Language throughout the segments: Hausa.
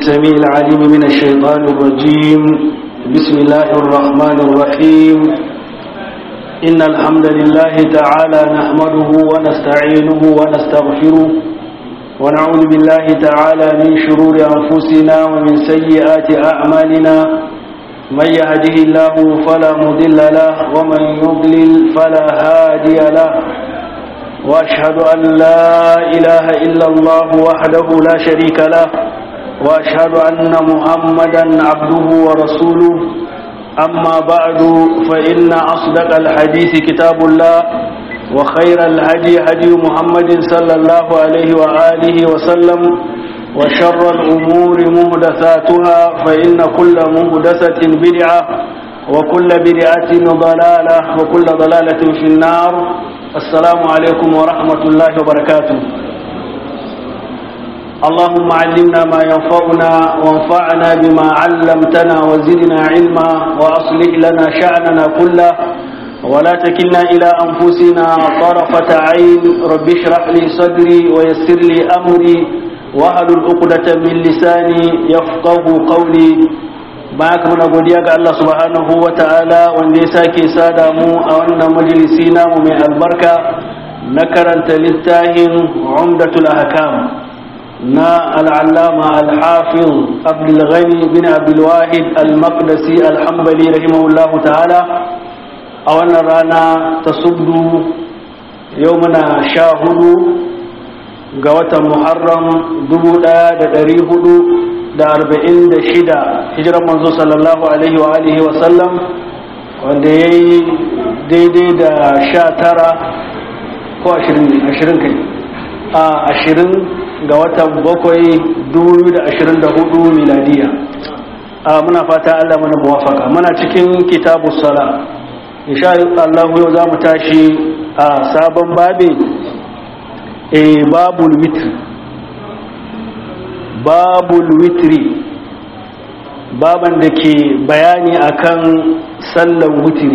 السميع العليم من الشيطان الرجيم بسم الله الرحمن الرحيم إن الحمد لله تعالى نحمده ونستعينه ونستغفره ونعوذ بالله تعالى من شرور أنفسنا ومن سيئات أعمالنا من يهده الله فلا مضل له ومن يضلل فلا هادي له وأشهد أن لا إله إلا الله وحده لا شريك له وأشهد أن محمدا عبده ورسوله أما بعد فإن أصدق الحديث كتاب الله وخير الهدي هدي محمد صلى الله عليه وآله وسلم وشر الأمور مهدثاتها فإن كل مهدثة بدعة وكل بدعة ضلالة وكل ضلالة في النار السلام عليكم ورحمة الله وبركاته اللهم علمنا ما ينفعنا وانفعنا بما علمتنا وزدنا علما وأصلح لنا شأننا كله ولا تكلنا إلى أنفسنا طرفة عين رب اشرح لي صدري ويسر لي أمري وأهل العقدة من لساني يفقه قولي bayan muna godiya ga Allah subhanahu wa ta'ala wanda ya sake sada mu a wannan majalisi namu mai albarka na karanta littafin umdatul ahkam na al'allama al-hafiz abdulghani bin abdulwahid al-maqdisi al-hambali rahimahullahu ta'ala a wannan rana ta subdu yau muna sha hudu ga watan muharram dubu ɗaya da ɗari hudu da arba'in da shida hijiran manzo sallallahu alaihi wa alihi wa sallam wanda ya yi daidai da sha tara ko ashirin kai a ashirin ga watan bakwai dubu da ashirin da hudu miladiya a muna fata allah mana muwafaka muna cikin kitabu sala insha Allah yau za mu tashi a sabon babi e babul witr babul witri baban da ke bayani akan sallan witri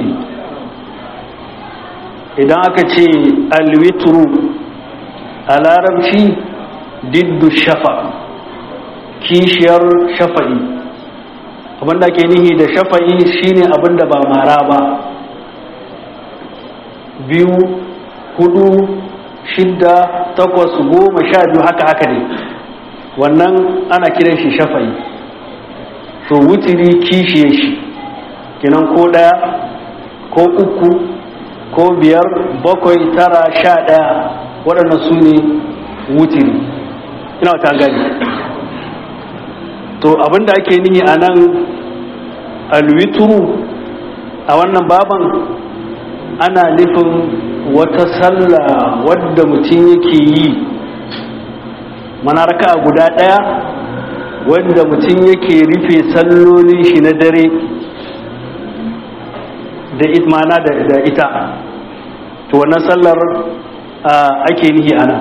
idan aka ce alwitru a larabci diddu shafa kishiyar shafa'i abinda ke nihi da shafa'i shine abinda ba mara ba biyu hudu shidda takwas goma sha biyu haka haka ne wannan ana kiran shi shafa'i to wutiri kishiye shi kinan ko daya ko uku ko biyar bakwai tara sha daya waɗannan su ne wutiri ina wata gani to abinda ake nihi a nan alwituru a wannan baban ana nufin wata sallah wadda mutum yake yi manaraka guda ɗaya wanda mutum yake rufe sallolin shi na dare da itmana da ita to wannan sallar ake nihi ana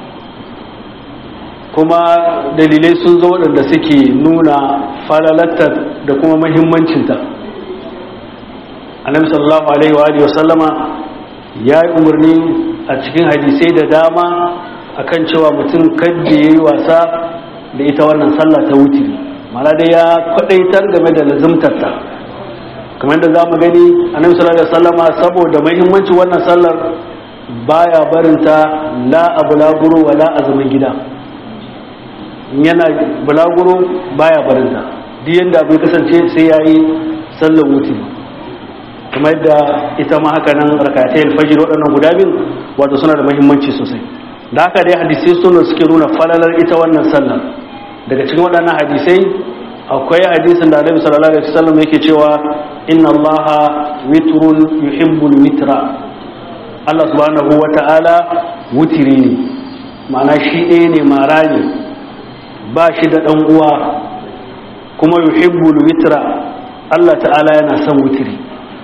kuma dalilai sun zo waɗanda suke nuna falalatar da kuma mahimmancinta annabi sallallahu alaihi wa sallama ya yi umarni a cikin hadisai da dama akan cewa mutum kadda ya yi wasa da ita wannan sallah ta wutiri mana dai ya kwadaitar game da lazimtarta kamar da za mu gani annabi sallallahu alaihi wasallama saboda muhimmanci wannan sallar baya barinta la a bulaguro wa la a zaman gida yana bulaguro baya barinta duk yanda abu kasance sai ya yi sallar wutiri kuma yadda ita ma haka nan rakatai alfajir waɗannan guda biyu wato suna da muhimmanci sosai da haka dai hadisai suna suke nuna falalar ita wannan sallar daga cikin waɗannan hadisai akwai hadisin da Annabi sallallahu alaihi wasallam yake cewa inna Allaha witrun yuhibbul witra Allah subhanahu wata'ala wutiri ne ma'ana shi ɗaya ne mara ne ba shi da ɗan uwa kuma yuhibbul witra Allah ta'ala yana son wutiri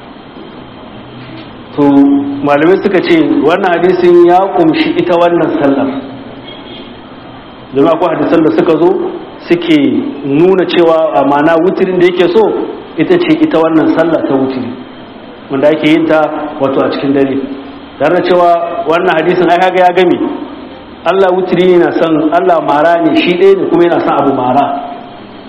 to malamai suka ce wannan hadisin ya kumshi ita wannan sallar domin akwai hadisan da suka zo suke nuna cewa a mana wutirin da yake so ita ce ita wannan sallah ta wutiri wanda ake yin ta wato a cikin dare tare da cewa wannan hadisin ai kaga ya gami Allah wutiri yana son Allah mara ne shi ɗaya ne kuma yana son abu mara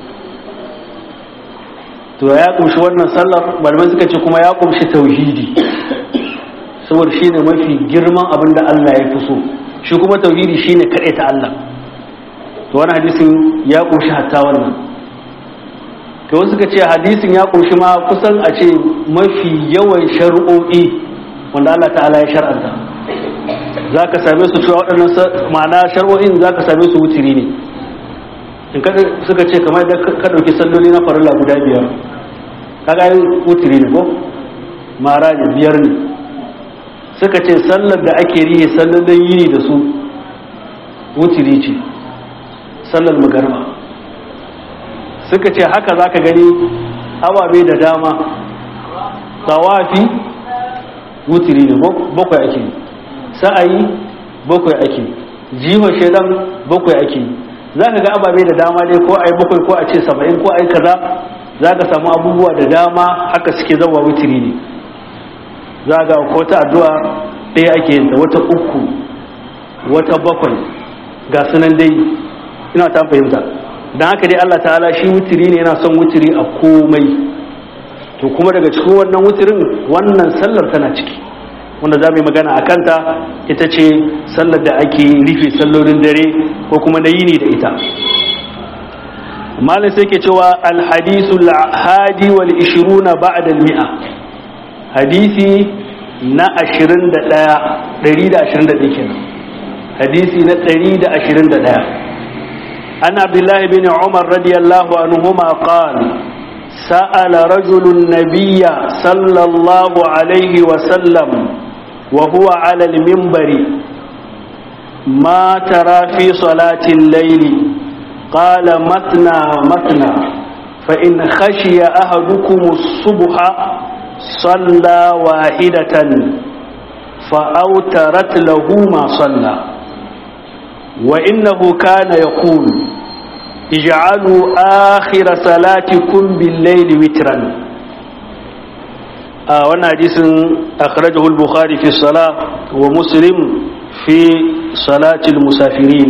to ya kumshi wannan sallar malamai suka ce kuma ya kumshi tauhidi saboda shine mafi girman abin da Allah ya fi so shi kuma tauhidi shine kaɗai ta Allah to wani hadisin ya kumshi hatta wannan to wasu suka ce hadisin ya kumshi ma kusan a ce mafi yawan shari'o'i wanda Allah ta'ala ya shar'anta za ka same su cewa waɗannan ma'ana shari'o'in za ka same su wutiri ne in suka ce kamar da ka ɗauki salloli na farilla guda biyar kaga yi wutiri ne ko mara ne biyar ne suka ce sallar da ake rihe sallolin yini da su wutiri ce sallar magarba suka ce haka za ka gani ababe da dama tawafi wutiri ne bakwai ake sa'ayi bakwai ake jihon shaidan bakwai ake za ka ga ababe da dama dai ko a yi bakwai ko a ce saba'in ko a yi kaza za ka samu abubuwa da dama haka suke zama wutiri ne za ga wata addu'a ɗaya ake yin wata uku wata bakwai ga sunan dai ina ta fahimta don haka dai Allah ta'ala shi wutiri ne yana son wutiri a komai to kuma daga cikin wannan wutirin wannan sallar tana ciki wanda za mu yi magana a kanta ita ce sallar da ake rufe sallolin dare ko kuma na yini da ita malin sai ke cewa alhadisul hadi wal ishiruna ba'da mi'a hadisi na 21 121 kenan hadisi na 121 an abdullahi bin umar radiyallahu anhuma qala سأل رجل النبي صلى الله عليه وسلم وهو على المنبر ما ترى في صلاة الليل قال مثنى مثنى فإن خشي أحدكم الصبح صلى واحدة فأوترت له ما صلى وإنه كان يقول اجعلوا آخر صلاتكم بالليل وترا آه وانا حديث أخرجه البخاري في الصلاة ومسلم في صلاة المسافرين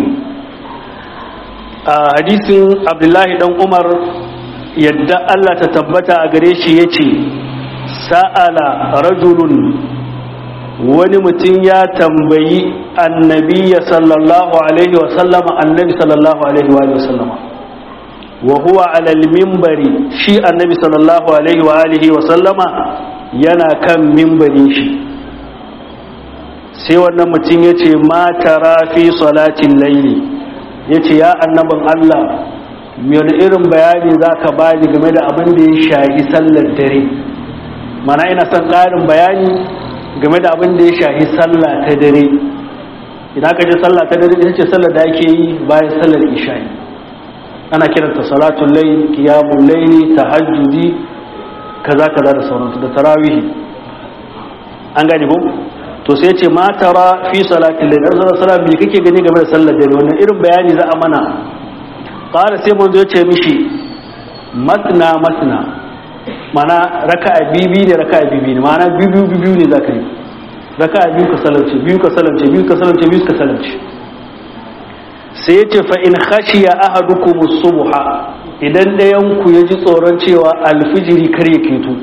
آه حديث عبد الله بن عمر يدى الله تتبت أغريش يتي سأل رجل wani mutum ya tambayi annabiya sallallahu alaihi wasallama annabi sallallahu alaihi wa sallama wa huwa alal mimbari shi annabi sallallahu alaihi wa alihi wa sallama yana kan mimbarin shi sai wannan mutum ya ce ma tara fi salatin laili ya ce ya annabin Allah wani irin bayani za ka bani game da abin da ya shahi sallar dare mana ina son ƙarin bayani game da abin da ya shahi sallah ta dare idan aka ce sallah ta dare ita ce sallar da ake yi bayan sallar isha'i ana kiranta salatul layl qiyamul layli tahajjudi kaza kaza da sauransu da tarawihi an gane ko to sai ce ma tara fi salatil layl dan sallar sallah me kake gani game da sallar dare wannan irin bayani za a mana qala sai mun zo ce mishi matna matna mana raka'a bibi ne raka'a bibi ne mana biyu biyu ne zaka yi raka'a biyu ka salance biyu ka salance biyu ka salance biyu ka salance sai yace fa in khashiya ahadukum subha idan dayan ku yaji tsoron cewa alfijiri kar ya keto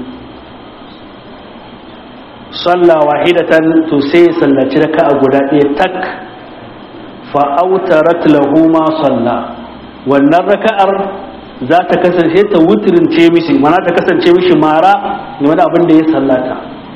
salla wahidatan to sai ya sallaci raka'a guda ɗaya tak fa autarat lahu ma salla wannan raka'ar za ta kasance ta wutirince mishi mana ta kasance mishi mara game da abin da ya sallata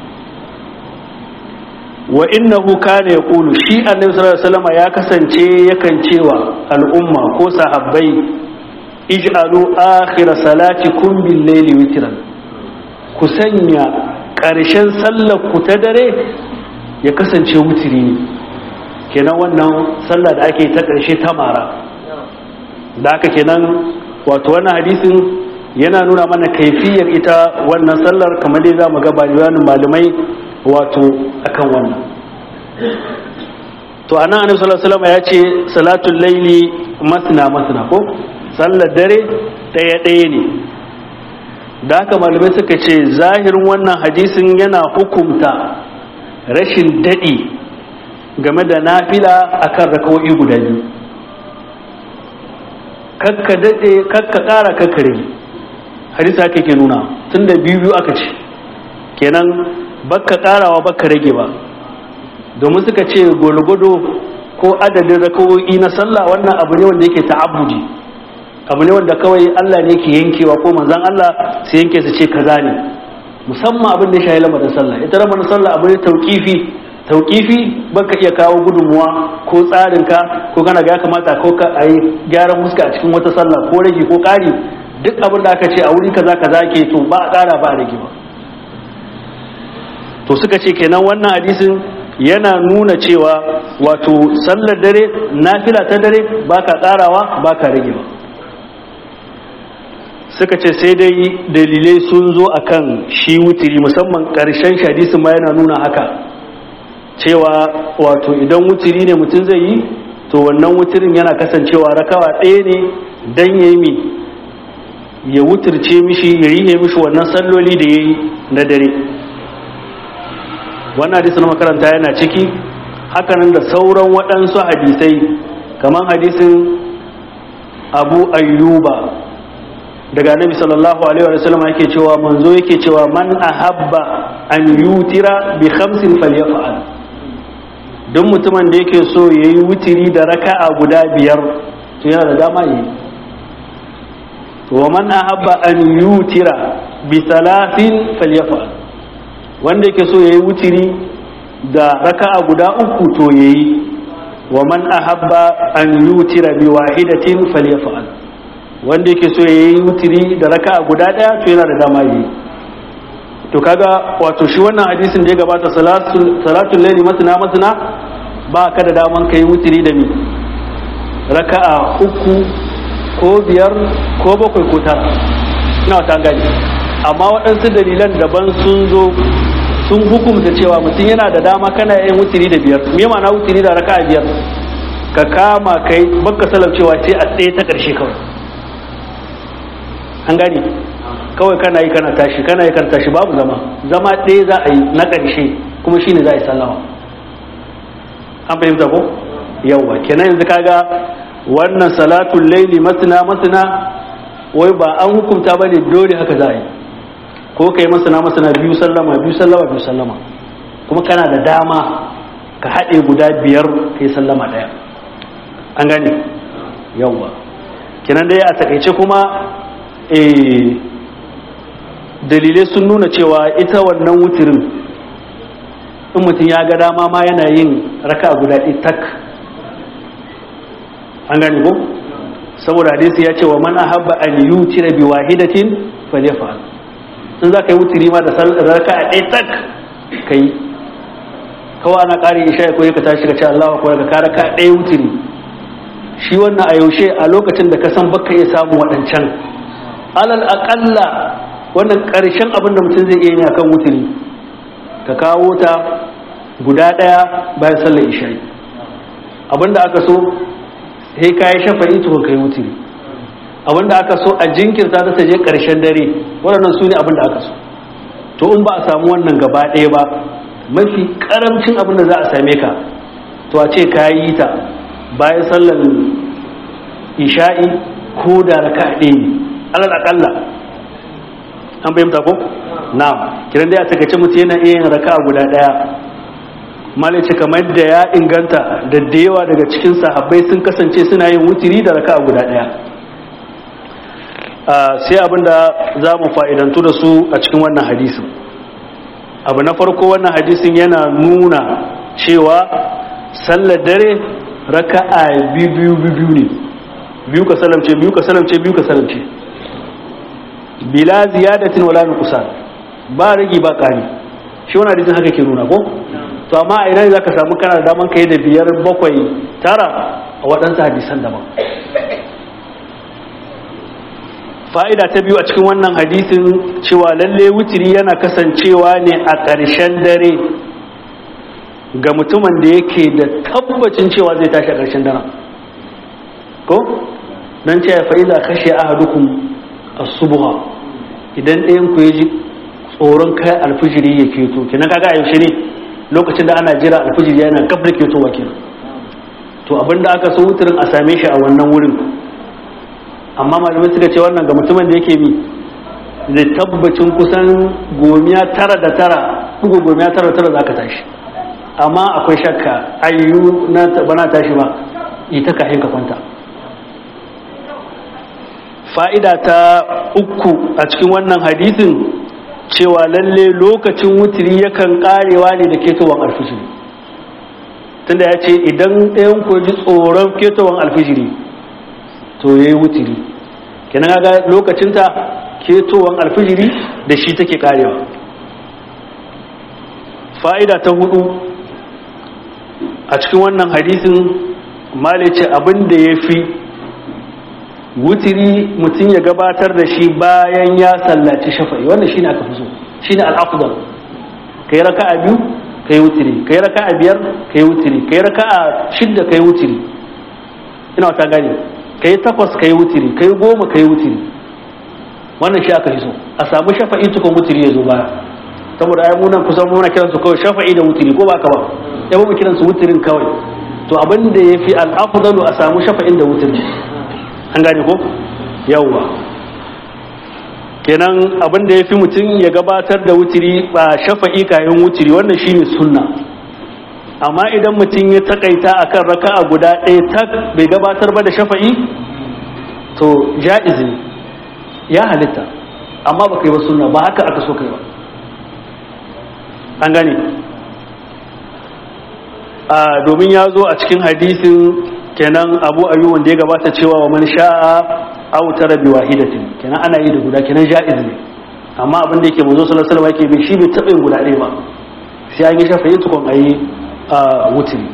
wa innahu kana yaqulu shi annabi sallallahu alaihi wasallam ya kasance yakan cewa al'umma ko sahabbai ij'alu akhir salatikum bil layli witran ku sanya ƙarshen sallar ku ta dare ya kasance wutiri ne kenan wannan sallah da ake ta ƙarshe ta mara da haka kenan wato wannan hadisin yana nuna mana kaifiyar ita wannan sallar kamar dai za mu ga bayanin malamai wato akan wannan to anan annabi sallallahu alaihi wasallam ya ce salatul laili masna masna ko sallar dare daya daya ne da haka malamai suka ce zahirin wannan hadisin yana hukumta rashin dadi game da nafila akan rakawoyi guda biyu kakka daɗe kakka ƙara kakka rage hadisi haka ke nuna tun da biyu biyu aka ce kenan bakka karawa bakka rage ba domin suka ce gwargwado ko adadin rakawoyi na sallah wannan abu ne wanda yake ta'abbudi abu ne wanda kawai Allah ne ke yankewa ko manzon Allah sai yanke su ce kaza ne musamman abin da ya shahi lamarin sallah ita lamarin sallah abu ne tauqifi tauqifi baka iya kawo gudunmuwa ko tsarinka ko kana ga ya kamata ko ka ayi gyaran muska a cikin wata sallah ko rage ko ƙari duk abin da aka ce a wuri kaza kaza ke to ba a ƙara ba a rage ba to suka ce kenan wannan hadisin yana nuna cewa wato sallar dare nafila ta dare baka ƙarawa baka rage ba suka ce sai dai dalilai sun zo akan shi wutiri musamman ƙarshen hadisin ma yana nuna haka cewa wato idan wutiri ne mutum zai yi to wannan wutirin yana kasancewa rakawa ɗaya ne don ya yi ya wutirce mishi ya rihe mishi wannan salloli da ya yi na dare wannan hadisi na makaranta yana ciki hakanan da sauran waɗansu hadisai kamar hadisin abu ayyuba daga nabi sallallahu alaihi wa sallam yake cewa manzo yake cewa man ahabba an yutira bi khamsin falyaf'al duk mutumin da yake so yayi wutiri da raka'a guda biyar to yana da dama yi wa man ahabba an yutira bi salatin falyaf'al wanda yake so yayi wutiri da raka'a guda uku to yayi wa man ahabba an yutira bi wahidatin falyaf'al wanda yake so yayi wutiri da raka'a guda daya to yana da dama yi to kaga wato shi wannan hadisin da ya gabata salatul salatul layli masna masna ba ka da daman kai wutiri da mi raka'a uku ko biyar ko bakwai ko tara ina ta gani amma waɗansu dalilan daban sun zo sun hukumta cewa mutum yana da dama kana yin wutiri da biyar me ma'ana wutiri da raka'a biyar ka kama kai baka cewa sai a tsaye ta ƙarshe kawai an gani kawai kana yi kana tashi kana yi kana tashi babu zama zama ɗaya za a yi na ƙarshe kuma shine za a yi sallama an fahimta ko yawwa kenan yanzu kaga wannan salatul laili masna masna wai ba an hukunta bane dole haka za a yi ko kai masana masana biyu sallama biyu sallama biyu sallama kuma kana da dama ka haɗe guda biyar kai sallama ɗaya an gane yawwa kenan dai a takaice kuma dalilai sun nuna cewa ita wannan wutirin in mutum ya ga dama ma yana yin raka guda ɗaya tak an gane ko saboda hadisi ya ce wa man ahabba an yutira bi wahidatin falyafal in za ka yi wutiri ma da raka a ɗaya tak ka yi kawai ana ƙari isha ko ka tashi ka ce Allah ko ka kara ka ɗaya wutiri shi wannan a yaushe a lokacin da ka san baka iya samu waɗancan alal aƙalla wannan ƙarshen abin da mutum zai iya yi akan wutiri ka kawo ta guda ɗaya bayan sallar isha'i abin da aka so sai ka yi shafa'i to kai wutiri abin da aka so a jinkirta ta ta je ƙarshen dare waɗannan su ne abin da aka so to in ba a samu wannan gaba ɗaya ba mafi ƙaramcin abin da za a same ka to a ce ka yi ta bayan sallar isha'i ko da raka ɗaya ne alal aƙalla an fahimta ko na'am kiran dai a takaice mutum yana iya yin raka guda ɗaya malice kamar da ya inganta da da yawa daga cikin sahabbai sun kasance suna yin wutiri da raka guda ɗaya sai abinda za mu fa'idantu da su a cikin wannan hadisin abu na farko wannan hadisin yana nuna cewa sallar dare raka'a biyu biyu ne biyu ka salamce biyu ka salamce biyu ka salamce bila ziyadatin wala nuqsan ba rigi ba kari shi wannan hadisin haka ke nuna ko to amma a ina zaka samu kana da daman kai da biyar bakwai tara a waɗansu hadisan daban fa'ida ta biyu a cikin wannan hadisin cewa lalle wutiri yana kasancewa ne a ƙarshen dare ga mutumin da yake da tabbacin cewa zai tashi a ƙarshen daren ko don ce fa'iza kashe ahadukum as-subha idan ɗayan ku ya ji tsoron kai alfijiri ya keto kenan kaga a yaushe ne lokacin da ana jira alfijiri yana gab da ketowa kenan to abinda aka so wutirin a same shi a wannan wurin amma malamai suka ce wannan ga mutumin da yake bi da tabbacin kusan gomiya tara da tara ɗugu gomiya tara da tara za ka tashi amma akwai shakka ayyu na bana tashi ba ita ka ka kwanta fa'ida ta uku a cikin wannan hadisin cewa lalle lokacin wutiri yakan karewa ne da ketowar alfijiri tunda ya ce idan ɗayan ku ji tsoron ketowar alfijiri to ya yi wutiri kenan ga lokacinta ketowar alfijiri da shi take karewa fa'ida ta hudu a cikin wannan hadisin malice abin da ya fi wutiri mutum ya gabatar da shi bayan ya sallaci shafa'i wannan shine aka fi so shine al-afdal kai raka'a biyu kai wutiri kai raka'a biyar kai wutiri kai raka'a shidda kai wutiri ina wata gane kai takwas kai wutiri kai goma kai wutiri wannan shi aka fi so a samu shafa'i tukun wutiri ya zo baya saboda ai munan kusan muna kiran su kawai shafa'i da wutiri ko ba ka ba ya mu kiran su wutirin kawai to abin da yafi al-afdalu a samu shafa'in da wutiri an gane ko yawwa kenan abin da ya fi mutum ya gabatar da wutiri ba shafa'i kayan wutiri wannan shine sunna amma idan mutum ya takaita akan raka'a guda ɗaya tak bai gabatar ba da shafa'i to ja'iz ne ya halitta amma ba kai ba sunna ba haka aka so kai ba an gane domin ya zo a cikin hadisin kenan abu ayyuban da ya gabata cewa wa man sha'a aw tara bi wahidatin kenan ana yi da guda kenan ja'iz ne amma abin da yake manzo sallallahu alaihi wasallam yake bi shi bai taɓa yin guda ɗaya ba sai an yi shafa'i tukun ayi wutiri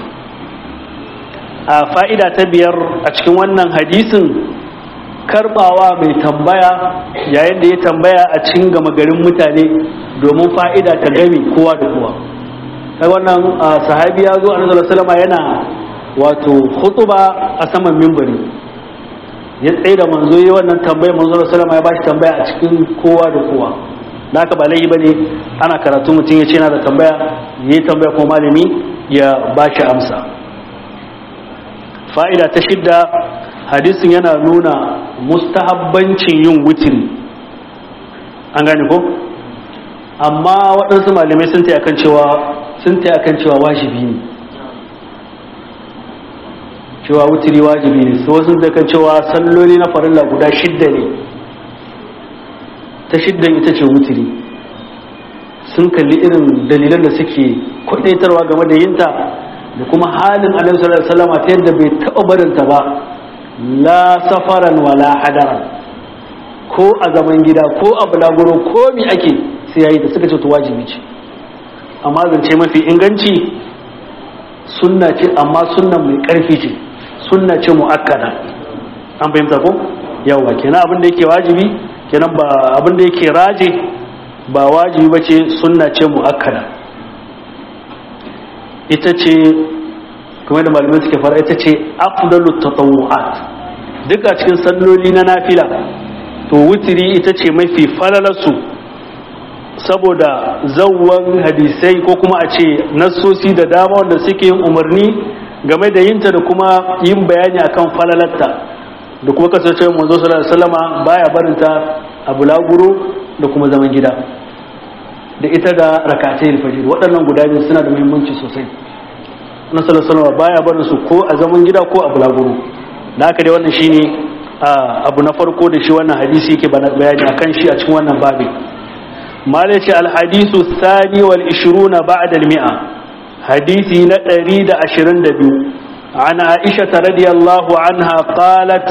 a fa'ida ta biyar a cikin wannan hadisin karbawa mai tambaya yayin da ya tambaya a cikin gama garin mutane domin fa'ida ta gami kowa da kowa kai wannan sahabi ya zo a sallallahu alaihi wasallam yana wato khutuba a saman mimbari ya tsaye da manzo yi wannan tambayar manzo da salama ya bashi tambaya a cikin kowa da kowa na ka ba laifi bane ana karatu mutum ya ce yana da tambaya ya yi tambaya ko malami ya bashi amsa fa'ida ta shidda hadisin yana nuna mustahabbancin yin wutiri an gane ko amma waɗansu malamai sun taya kan cewa sun taya kan cewa wajibi ne cewa wutiri wajibi ne so sun da kan cewa salloli na farilla guda shidda ne ta shiddan ita ce wutiri sun kalli irin dalilan da suke kwadaitarwa game da yinta da kuma halin annabi sallallahu alaihi wasallam ta yadda bai taɓa barinta ba la safaran wala hadaran ko a zaman gida ko a bulaguro ko mi ake sai yayi da suka ce to wajibi ce amma zance mafi inganci sunna ce amma sunnan mai karfi ce sunna ce mu'akkada an fahimta ko yawa kenan abin da yake wajibi kenan ba abin da yake raje ba wajibi ba ce sunna ce mu'akkada ita ce kuma da malamai suke fara ita ce afdalu tatawu'at duk a cikin salloli na nafila to wutiri ita ce mafi falalarsu saboda zawwan hadisai ko kuma a ce nassosi da dama wanda suke yin umarni game da yinta da kuma yin bayani akan falalarta da kuma kasance manzo sallallahu alaihi wasallama baya barinta a bulaguro da kuma zaman gida da ita da rakatai alfajir waɗannan guda biyu suna da muhimmanci sosai na sallallahu alaihi wasallama baya barin su ko a zaman gida ko a bulaguro da haka dai wannan shine abu na farko da shi wannan hadisi yake bayani akan shi a cikin wannan babin malai ce alhadisu thani wal 20 ba'da al-mi'a حديثي نتريد عشرين دبيو عن عائشة رضي الله عنها قالت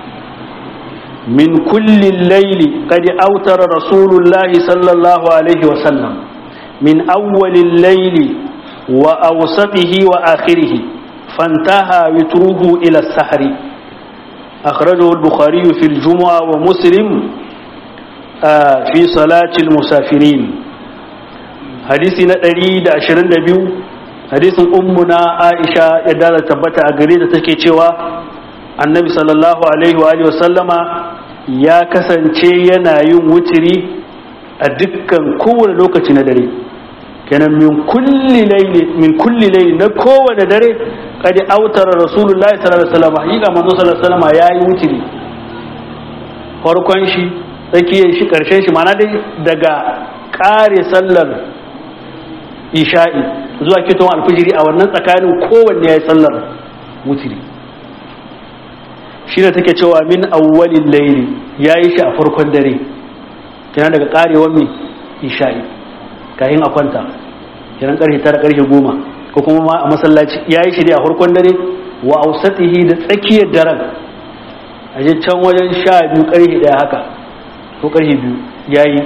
من كل الليل قد أوتر رسول الله صلى الله عليه وسلم من أول الليل وأوسطه وآخره فانتهى وتره إلى السحر أخرجه البخاري في الجمعة ومسلم آه في صلاة المسافرين حديثي نتريد عشرين دبيو hadisin ummuna aisha ya dala tabbata a gare da take cewa annabi sallallahu alaihi wa sallama ya kasance yana yin wutiri a dukkan kowane lokaci na dare kenan min kulli layli min kulli layli na kowane dare kadi autara rasulullahi sallallahu alaihi wasallam hakika manzo sallallahu alaihi wasallam ya yi wutiri farkon shi tsakiyar shi karshen shi mana dai daga kare sallar isha'i zuwa kiton alfijiri a wannan tsakanin kowanne ya yi sallar wutiri shi da take cewa min awwalin laili ya yi shi a farkon dare kenan daga karewar mai isha'i kayan a kwanta kenan karfe tara karfe goma ko kuma ma a masallaci ya yi shi ne a farkon dare wa ausatihi da tsakiyar daren a je can wajen sha biyu karfe daya haka ko karfe biyu ya yi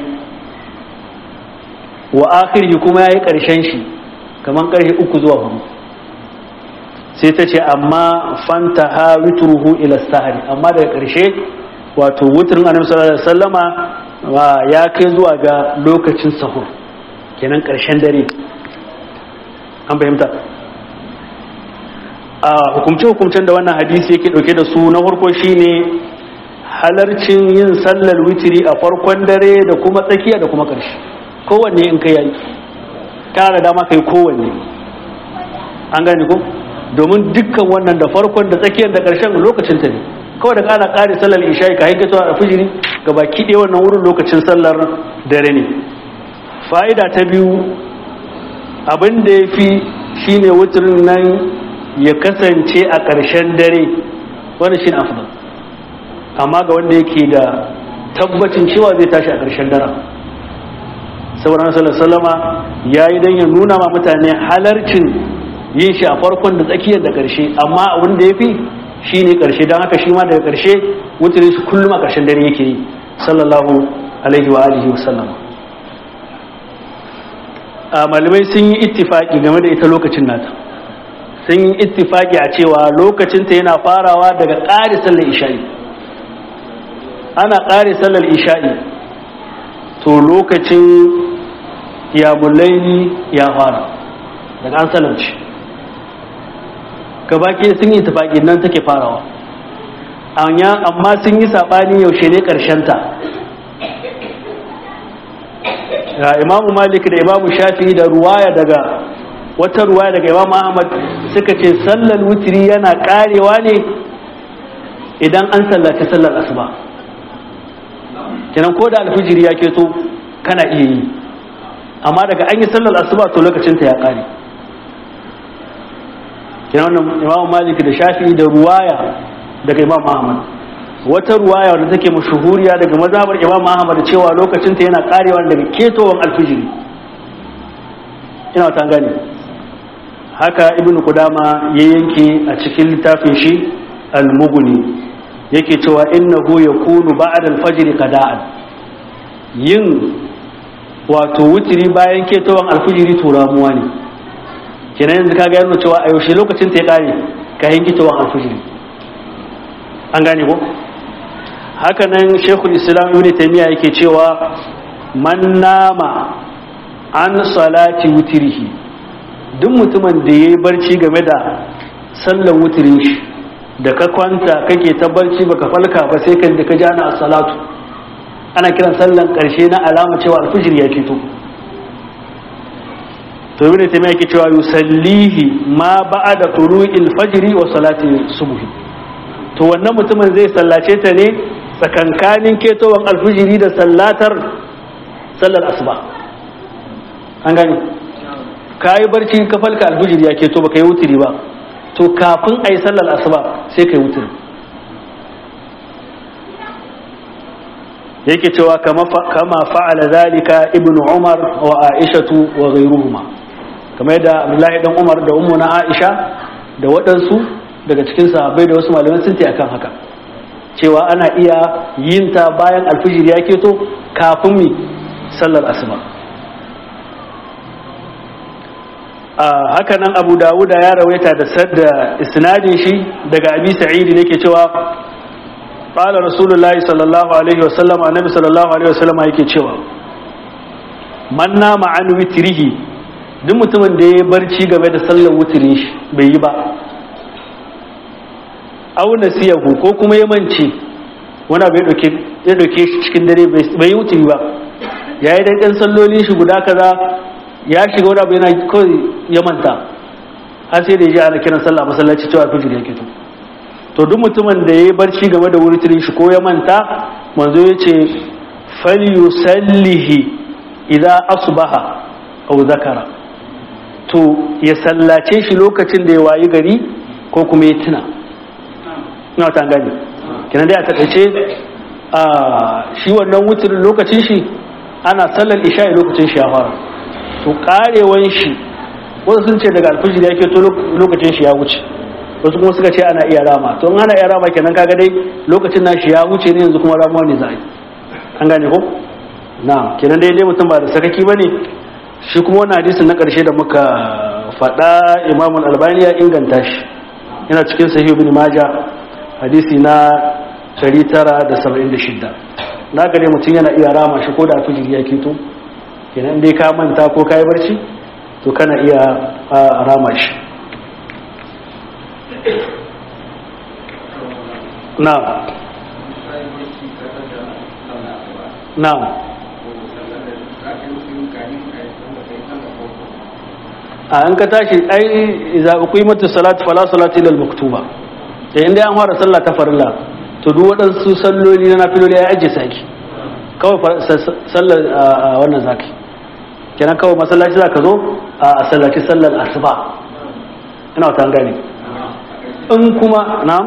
wa akhirhi kuma ya yi karshen shi kamar karfe uku zuwa hudu sai ta ce amma fanta ha witruhu ila sahari amma daga karshe wato wutrin annabi sallallahu alaihi wasallama ya kai zuwa ga lokacin sahur kenan karshen dare an fahimta a hukumce-hukumcen da wannan hadisi yake dauke da su na farko shine halarcin yin sallar witiri a farkon dare da kuma tsakiya da kuma karshe kowanne in kai yayi kana da dama kai kowanne an gane ko domin dukkan wannan da farkon da tsakiyar da karshen lokacin ta ne kawai da kana kare sallar isha'i ka hankali a fijiri ga baki ɗaya wannan wurin lokacin sallar dare ne fa'ida ta biyu abin da ya fi shi ne wuturin nan ya kasance a ƙarshen dare wani shi afdal amma ga wanda yake da tabbacin cewa zai tashi a ƙarshen dare sauran salama ya yi don ya nuna ma mutane halarcin yin shi a farkon da tsakiyar da ƙarshe amma abin da ya fi shi ne ƙarshe don haka shi ma daga ƙarshe wuturin shi kullum a ƙarshen dare yake yi sallallahu alaihi wa alihi wa sallama malamai sun yi ittifaki game da ita lokacin nata sun yi ittifaki a cewa lokacinta yana farawa daga ƙari sallar isha'i ana ƙari sallar isha'i to lokacin yamulaini ya fara daga an salarci gabaki sun yi ittifaki nan take farawa amma sun yi saɓani yaushe ne ƙarshenta imamu malik da imamu shafi da ruwaya daga wata ruwaya daga imamu ahmad suka ce sallar wutiri yana karewa ne idan an sallaci sallar asuba kenan ko da alfijiri ya keto kana iya yi amma daga an yi sallar asuba to lokacinta ya kare kenan wannan imamu malik da shafi da ruwaya daga imamu ahmad wata ruwaya wadda take mashuhuriya daga mazhabar Imam Ahmad cewa lokacin ta yana karewa daga ketowan alfijiri ina ta gane haka ibnu Qudama ya yanke a cikin littafin shi al-Mughni yake cewa innahu yakunu ba'da al-fajr qada'an yin wato wutiri bayan ketowan alfijiri turamuwa ne kenan yanzu kaga yana cewa a yaushe lokacin ta ya kare ka yin ketowan alfijiri an gane ko haka nan shekul islam ibn taymiya yake cewa man nama an salati wutirihi duk mutumin da yayi barci game da sallan wutirin shi da ka kwanta kake ta barci baka falka ba sai kan da ka ji ana salatu ana kiran sallan karshe na alama cewa alfijir ya fito to ibn taymiya yake cewa yusallihi ma ba'da tulu'il fajri wa salati subhi to wannan mutumin zai sallace ta ne tsakankanin ketowar alfijiri da sallatar sallar asuba an gani ka yi barci ka falka alfijiri ya keto ba ka yi wutiri ba to kafin a yi sallar asuba sai ka yi wutiri yake cewa kama fa'ala zalika ibn umar wa aishatu wa ghairuhuma kamar yadda abdullahi dan umar da ummu na aisha da waɗansu daga cikin sahabbai da wasu malamai sun akan haka cewa ana iya yin ta bayan alfijir ya keto kafin mi sallar asuba haka nan abu dawuda ya rawaita da sadda isnadin shi daga abi sa'idi ne ke cewa qala rasulullahi sallallahu alaihi wasallam annabi sallallahu alaihi wasallam yake cewa man nama an witrihi duk mutumin da ya barci game da sallar wutirin shi bai yi ba auna siyahu ko kuma ya mance wani abu ya dauke shi cikin dare bai yi wuturi ba ya yi ɗan salloli shi guda kaza ya shiga wani abu yana kawai ya manta har sai da ya ji ana kiran sallah masallaci cewa fijir ya kito to duk mutumin da ya yi barci game da wurturin shi ko ya manta manzo ya ce falyusallihi idza asbaha aw zakara to ya sallace shi lokacin da ya wayi gari ko kuma ya tuna ina ta gani kina dai a takaice a shi wannan wutirin lokacin shi ana sallar isha lokacin shi ya fara to karewan shi wasu sun ce daga alfijir yake to lokacin shi ya wuce wasu kuma suka ce ana iya rama to in ana iya rama kenan kaga dai lokacin nashi ya wuce ne yanzu kuma ramuwa ne za a yi an gane ko na kenan dai dai mutum ba da sakaki bane shi kuma wannan hadisin na karshe da muka faɗa Imam Al-Albani ya inganta shi yana cikin Sahih Ibn Majah hadisi na 976 na gare mutum yana iya rama shi ko da alfijir ya keto kenan dai ka manta ko ka yi barci to kana iya rama shi na na a an ka tashi ai za ku yi mata salatu fala salati lil maktuba da inda an fara sallah ta farilla to duk waɗansu salloli na nafiloli ya ajiye saki kawai sallar wannan zaki kenan kawai masallaci za ka zo a sallaci sallar asuba ina wata gani in kuma na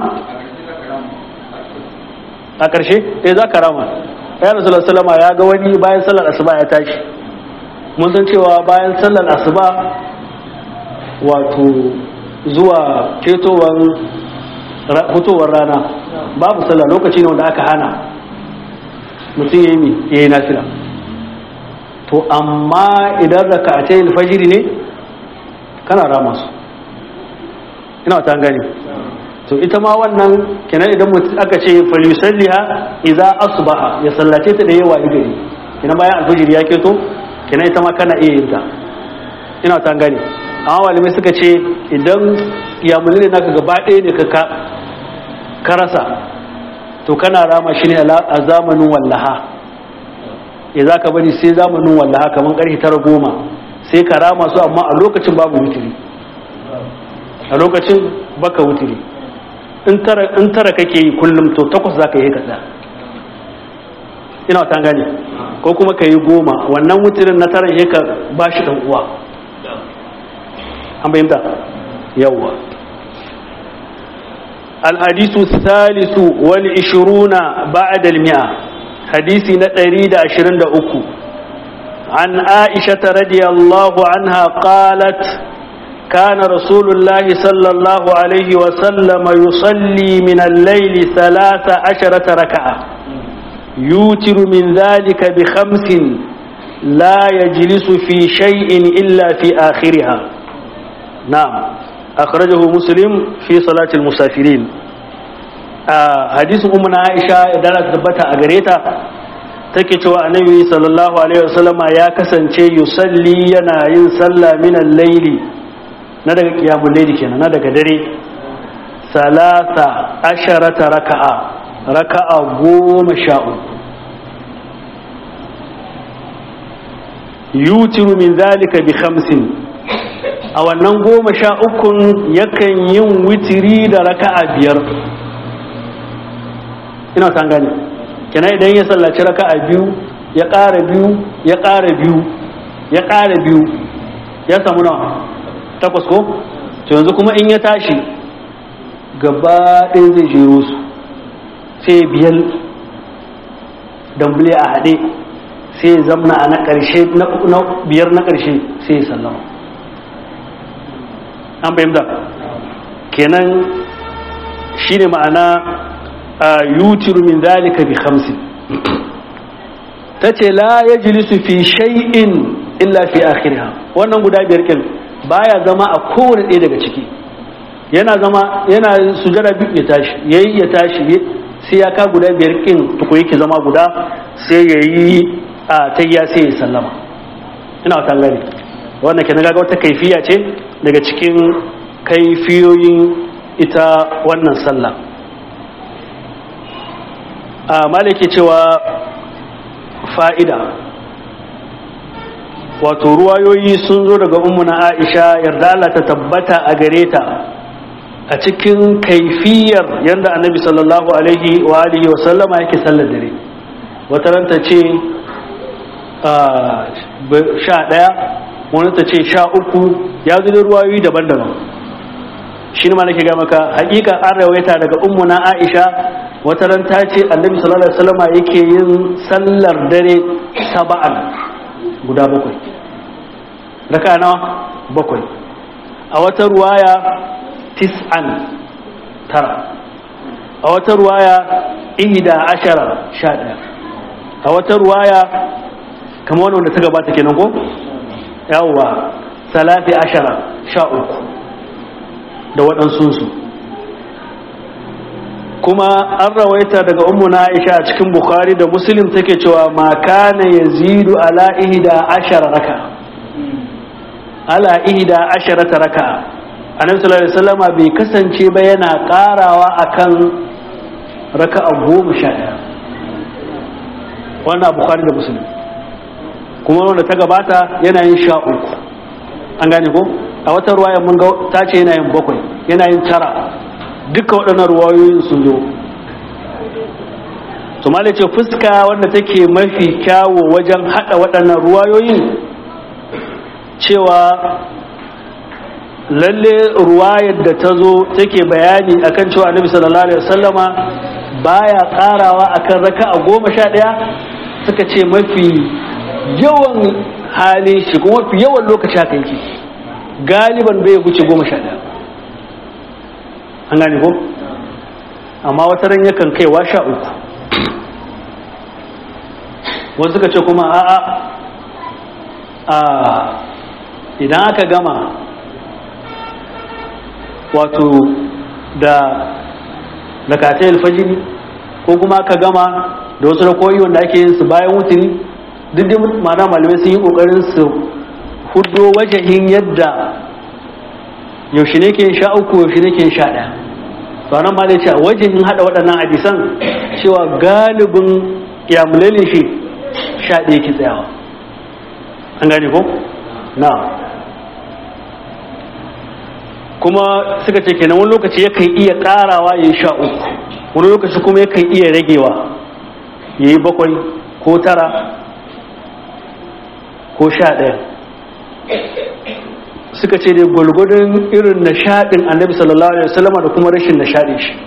a ƙarshe eh za ka rama ya rasu salama ya ga wani bayan sallar asuba ya tashi mun san cewa bayan sallar asuba wato zuwa ketowar fitowar rana babu sallah lokaci ne wanda aka hana mutum ya yi mi ya yi nafila to amma idan raka a tayin fajiri ne kana rama su ina wata gani to ita ma wannan kenan idan mutum aka ce falisalliha idza asbaha ya sallace ta da yawa gari kenan bayan alfajiri ya keto kenan ita ma kana iya yin ta ina wata gani amma malamai suka ce idan ya mulne naka gaba ɗaya ne ka ka rasa to kana rama shi ne a zamanin wallaha ya za ka bari sai zamanin wallaha kamar ƙarfi tara goma sai ka rama su amma a lokacin babu wutiri a lokacin baka wutiri in tara kake yi kullum to takwas za ka yi kaɗa ina ta gane ko kuma ka yi goma wannan wutirin na tara ka ba shi ɗan uwa an bayyanta yawwa الحديث الثالث والعشرون بعد المئة حديث نتريد عشرين أكو عن عائشة رضي الله عنها قالت كان رسول الله صلى الله عليه وسلم يصلي من الليل ثلاث عشرة ركعة يوتر من ذلك بخمس لا يجلس في شيء إلا في آخرها نعم أخرجه مسلم في صلاة المسافرين حديث أمنا عائشة دارت دبتا أغريتا take cewa annabi sallallahu alaihi wasallam ya kasance yusalli yana yin sallah min al-layli na daga qiyamul layli kenan na daga dare salasa asharata raka'a raka'a goma sha uku yutiru min zalika bi khamsin a wannan goma sha ukun yakan yin witiri da raka'a biyar ina san gane kina idan ya sallaci raka'a biyu ya ƙara biyu ya ƙara biyu ya ƙara biyu ya samu nawa takwas ko to yanzu kuma in ya tashi gaba ɗaya zai jero su sai biyar dambule a haɗe sai zamna a na ƙarshe na biyar na ƙarshe sai ya sallama an fahimta kenan shine ma'ana yutiru min zalika bi khamsin tace la yajlisu fi shay'in illa fi akhiriha wannan guda biyar kin baya zama a kowane ɗaya daga ciki yana zama yana sujada biyu ya tashi yayi ya tashi sai ya ka guda biyar kin tuko yake zama guda sai yayi a tayya sai ya sallama ina wata gani wannan kenan ga wata kaifiya ce daga cikin kaifiyoyin ita wannan sallah a malaki cewa fa'ida wato ruwayoyi sun zo daga ummuna aisha yarda Allah ta tabbata a gare ta a cikin kaifiyar yadda annabi sallallahu alaihi wa alihi wa sallama yake sallar dare wata ran ta ce sha ɗaya wani ta ce sha uku ya zo da ruwayoyi daban-daban shi ne ma nake ga maka hakika an rawaita daga ummu na aisha wata ran ta ce annabi sallallahu alaihi wasallam yake yin sallar dare saba'an guda bakwai raka nawa bakwai a wata ruwaya tis'an tara a wata ruwaya ihda ashara sha ɗaya a wata ruwaya kamar wanda ta gabata kenan ko yawwa salafi ashara sha uku da waɗansunsu kuma an rawaita daga ummuna aisha a cikin bukhari da muslim take cewa ma kana yazidu ala ihda ashara raka ala ihda ashara raka annabi sallallahu alaihi wasallam bai kasance ba yana karawa akan raka'a goma sha ɗaya wannan bukhari da muslim kuma wanda ta gabata yana yin sha uku an gane ko a wata ruwaya mun ga ta ce yana yin bakwai yana yin tara duka waɗannan ruwayoyin sun zo to mala ce fuska wanda take mafi kyawo wajen haɗa waɗannan ruwayoyin cewa lalle ruwayar da ta zo take bayani akan cewa annabi sallallahu alaihi wasallama baya karawa akan raka'a goma sha ɗaya suka ce mafi yawan halin shi kuma mafi yawan lokaci haka yake galiban bai wuce goma sha ɗaya an gane ko amma wata ran yakan kaiwa sha uku wasu suka ce kuma a'a a idan aka gama wato da rakatai alfajiri ko kuma aka gama da wasu rakoyi wanda ake yin su bayan wuturi duk da mana malamai sun yi kokarin su hudo wajahin yadda yaushe ne ke sha uku yaushe ne ke sha ɗaya to nan ma da ce wajahin haɗa waɗannan hadisan cewa galibin yamulalin shi sha ɗaya ke tsayawa an gane ko na kuma suka ce kenan wani lokaci yakan iya ƙarawa ya yi sha uku wani lokaci kuma yakan iya ragewa ya yi bakwai ko tara ko sha ɗaya suka ce dai gwalgwadon irin nishaɗin annabi sallallahu alaihi wasallama da kuma rashin nishaɗin shi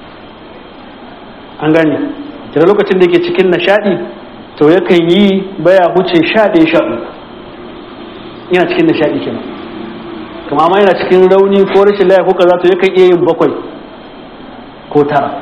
an gane daga lokacin da yake cikin nishaɗi to yakan yi baya huce sha ɗaya sha uku yana cikin nishaɗi kenan kuma ma yana cikin rauni ko rashin laya ko kaza to yakan iya yin bakwai ko tara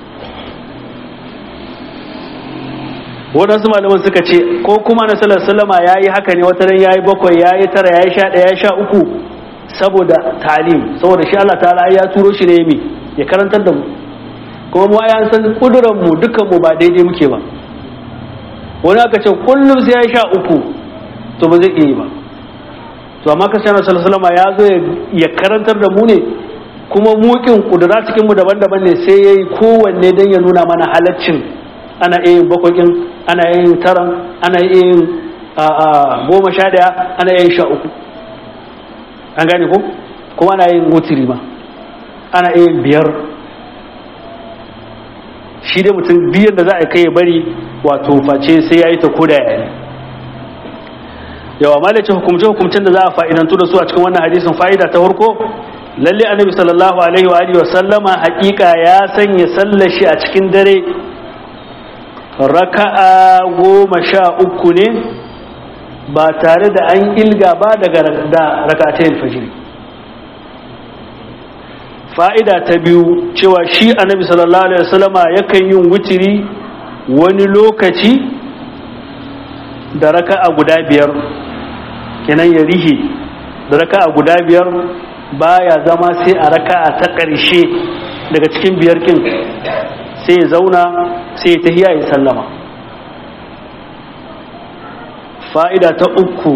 waɗansu malaman suka ce ko kuma na salar salama ya yi haka ne wata ran ya yi bakwai ya yi tara ya yi sha ɗaya ya sha uku saboda talim saboda shi Allah ta'ala ya turo shi ne mi ya karantar da mu kuma mu ya san kuduran mu dukkan mu ba daidai muke ba wani aka ce kullum sai ya sha uku to ba zai iya yi ba to amma ka sanar salama ya zo ya karantar da mu ne kuma mukin kudura cikin mu daban-daban ne sai ya yi kowanne don ya nuna mana halaccin ana iya yin bakwakin ana iya yin taran ana iya yin goma sha daya ana iya yin sha uku an gane ko kuma ana yin wutiri ma ana iya yin biyar shi dai mutum biyan da za a kai ya bari wato face sai ya yi ta koda ya yi yawa malace hukumce hukumcen da za a fa'idantu da su a cikin wannan hadisin fa'ida ta farko lalle annabi sallallahu alaihi wa alihi wa sallama hakika ya sanya sallar shi a cikin dare raka'a goma sha uku ne ba tare da an ilga ba daga da rakatayin fajiri fa'ida ta biyu cewa shi annabi sallallahu alaihi wasallama yakan yin wutiri wani lokaci da raka'a guda biyar kenan ya rihe da raka'a guda biyar baya zama sai a raka'a ta ƙarshe daga cikin biyar kin sai ya zauna sai ya tahiya ya sallama fa'ida ta uku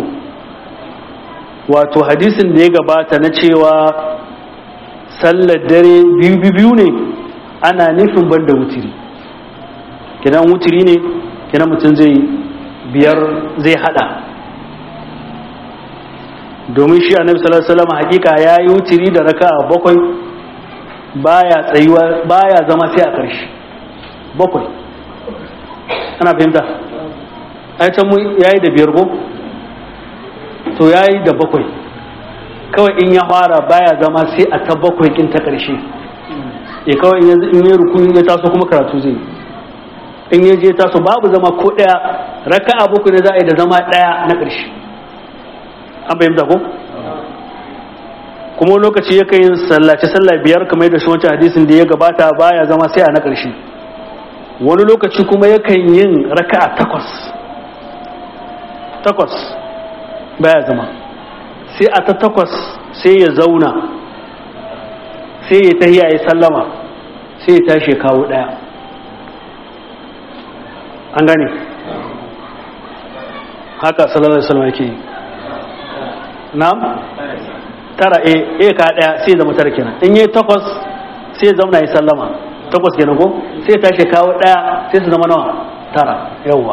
wato hadisin da ya gabata na cewa sallar dare biyu biyu ne ana nufin banda wutiri kidan wutiri ne kidan mutum zai biyar zai hada domin shi annabi sallallahu alaihi wasallam hakika yayi wutiri da raka'a bakwai baya tsayuwa baya zama sai a ƙarshe bakwai ana fahimta ai can mu yayi da biyar ko to yayi da bakwai kawai in ya fara baya zama sai a ta bakwai kin ta karshe ya kawai in ya ruku ya taso kuma karatu zai in ya je taso babu zama ko daya raka'a bakwai ne za a yi da zama daya na karshe an fahimta ko kuma lokaci ya kai sallace sallah biyar kamar yadda shi wancan hadisin da ya gabata baya zama sai a na ƙarshe wani lokaci kuma yakan yin raka'a takwas takwas baya zama sai a ta takwas sai ya zauna sai ya tahiya ya sallama sai ya tashi kawo ɗaya an gane haka sallallahu alaihi wasallam yake yi na'am tara e e ka daya sai zama tara kenan in yi takwas sai zauna ya sallama takwas kenan ko sai tashi kawo daya sai su zama nawa tara yawwa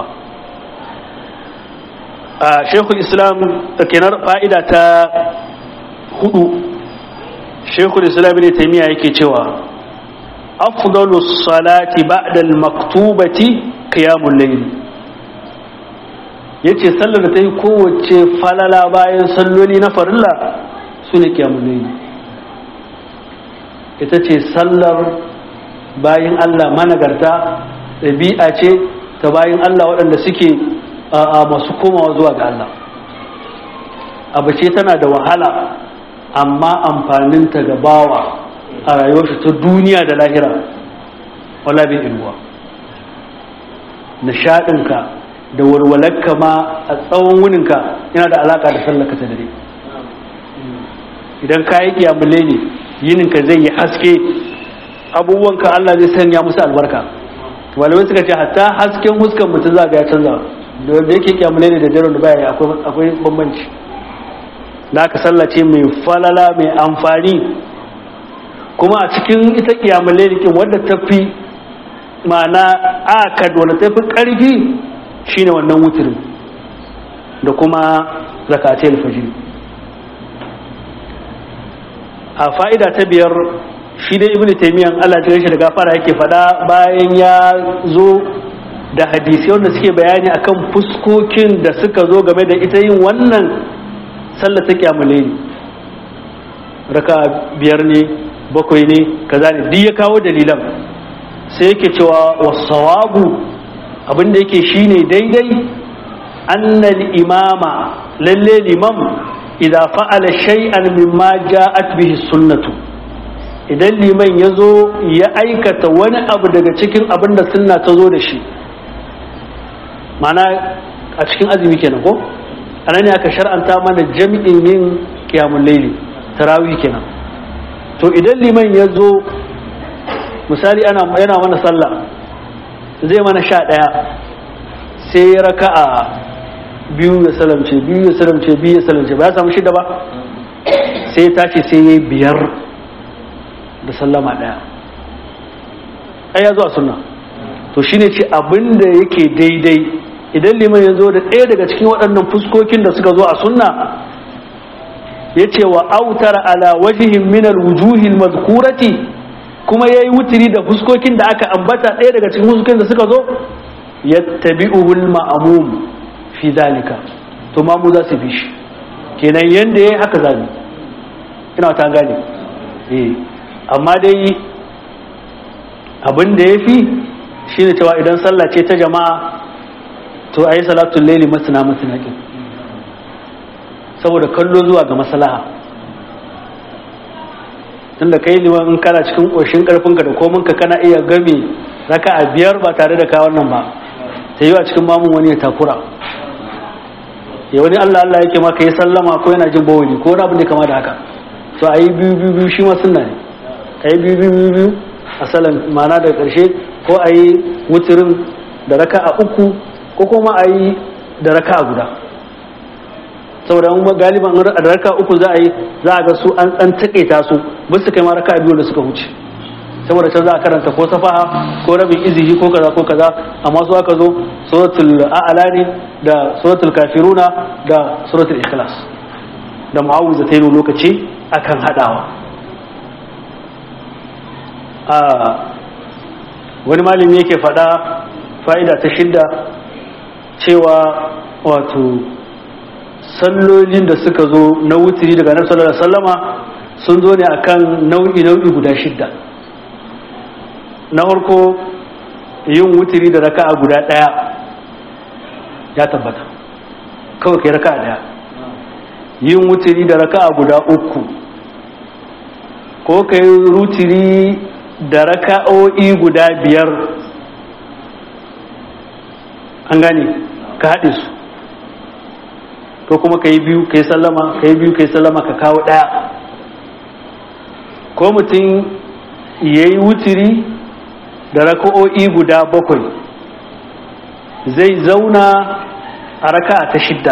a shekul islam kenan fa'ida ta hudu shekul islam ne taimiya yake cewa afdalu salati ba'da al-maktubati qiyamul layl yace sallar da ta yi kowace falala bayan salloli na farilla su ne kyamunai ita ce sallar bayan Allah managarta ɗabi'a ce ta bayan Allah waɗanda suke a masu komawa zuwa ga Allah abu ce tana da wahala amma amfaninta ga bawa a rayuwarsa ta duniya da lahira wala bin ilwa nishaɗinka da walwalarka ma a tsawon wuninka yana da alaƙa da sallaka ta dare idan ka yi kiyamule ne yininka zai yi haske abubuwanka Allah zai sanya musu albarka malamai suka ce hatta hasken huskan mutum za ga ya canza da wanda yake kiyamule ne da daren da baya akwai bambanci da aka sallace mai falala mai amfani kuma a cikin ita kiyamule ne wadda ta fi ma'ana akad wadda ta fi ƙarfi shine wannan wutirin da kuma zakatai alfajiri a fa'ida ta biyar shi dai ibn taimiyan Allah ta shi da gafara yake fada bayan ya zo da hadisi wanda suke bayani akan fuskokin da suka zo game da ita yin wannan sallar ta kyamule ne raka biyar ne bakwai ne kaza ne duk ya kawo dalilan sai yake cewa wasawabu abinda yake shine daidai annal imama lalle limam idza fa'ala shay'an mimma ja'at bihi sunnatu idan liman yazo ya aikata wani abu daga cikin abin da sunna ta zo da shi mana a cikin azumi kenan ko anan ne aka shar'anta mana jami'in yin qiyamul layli tarawih kenan to idan liman yazo misali ana yana mana sallah zai mana sha daya sai raka'a biyu ya salamce biyu ya salamce biyu ya salamce ba ya samu shida ba sai ya tashi sai ya yi biyar da sallama daya ai ya zo a sunna to shine ce abin da yake daidai idan liman ya zo da ɗaya daga cikin waɗannan fuskokin da suka zo a sunna ya ce wa autara ala wajihin minal wujuhil mazkurati kuma ya yi wutiri da fuskokin da aka ambata ɗaya daga cikin fuskokin da suka zo yattabi'uhul ma'mum fi zalika to ma mu za su bi shi kenan yanda yayi haka zabi ina ta gane eh amma dai abin da yafi shine cewa idan sallah ce ta jama'a to ayi salatul layli masna masna kin saboda kallo zuwa ga maslaha tunda kai liman in kana cikin koshin karfinka da kominka kana iya game raka'a biyar ba tare da ka wannan ba sai yi a cikin mamun wani ya takura ya wani Allah Allah yake maka yi sallama ko yana jin bawani ko wani abin da kama da haka to a yi biyu biyu biyu shi ma sunna ne a yi biyu biyu biyu biyu a salan mana da ƙarshe ko a yi wuturin da raka a uku ko kuma a yi da raka a guda saboda mun galiban da raka uku za a yi za a ga su an an taƙaita su ba su kai ma raka biyu da suka wuce saboda can za a karanta ko safaha ko rabin izihi ko kaza ko kaza amma su aka zo suratul a'la ne da suratul kafiruna da suratul ikhlas da mu'awwiza ta yi lokaci akan hadawa a wani malami yake fada fa'ida ta shidda cewa wato sallolin da suka zo na wutiri daga annabi sallallahu alaihi wasallama sun zo ne akan nau'i nau'i guda shidda na farko yin wutiri da raka'a guda daya ya tabbata kawai kai raka'a daya yin wutiri da raka'a guda uku ko kai rutiri da raka'o'i guda biyar an gane ka haɗe su ko kuma ka yi biyu ka yi sallama ka yi biyu ka yi sallama ka kawo ɗaya ko mutum ya yi wutiri da raka'o'i guda bakwai zai zauna a raka'a ta shidda